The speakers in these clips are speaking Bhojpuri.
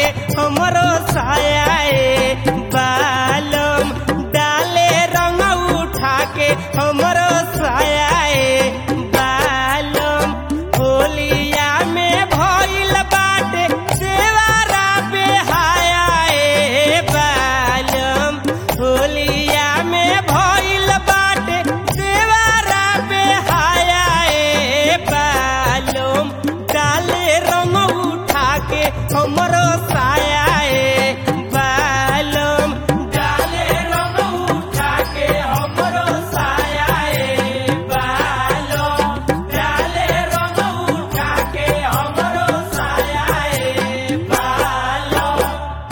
के हमरो सायाए बालम डाले रंग उठा के हमरो सायाए बालम होलिया में भइल बाटे देवारा बेहायाए बालम होलिया में भइल बाटे देवारा बेहायाए बालम डाले रंग उठा के हमरो सायाए बालम डाले रंग उठा के हमरो सायाए बालम डाले रंग उठा के हमरो सायाए बालम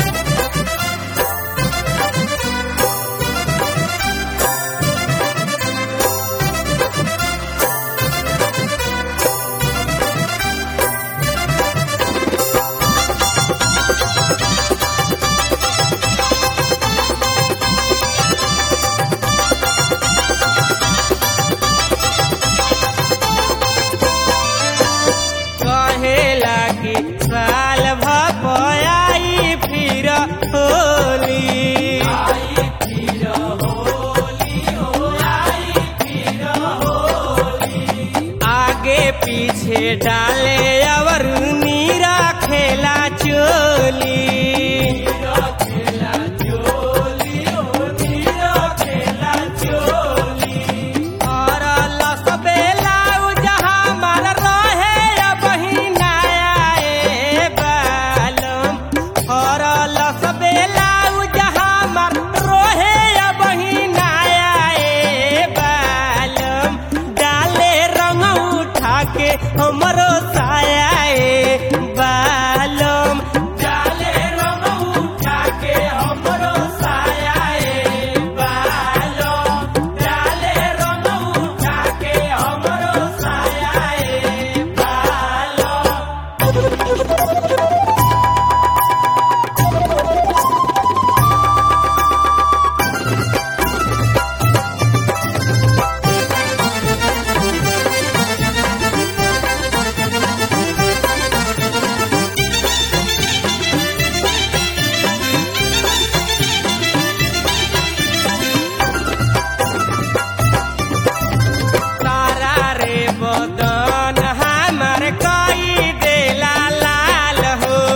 कहेला कि साल भपयाई फिर होली आगे पीछे डाले अवर नीरा खेला चोली और लस बेलाउज हमार रहे बहिनाए बालम और लस बेलाउज हमार रहे बहिनाए बालम डाले रंग उठा के हमरो सायाए बालम डाले रंग उठा के हमरो सायाए बालम डाले रंग उठा के हमरो सायाए बालम तारा रे बदन हमार कई देला लाल हो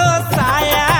साया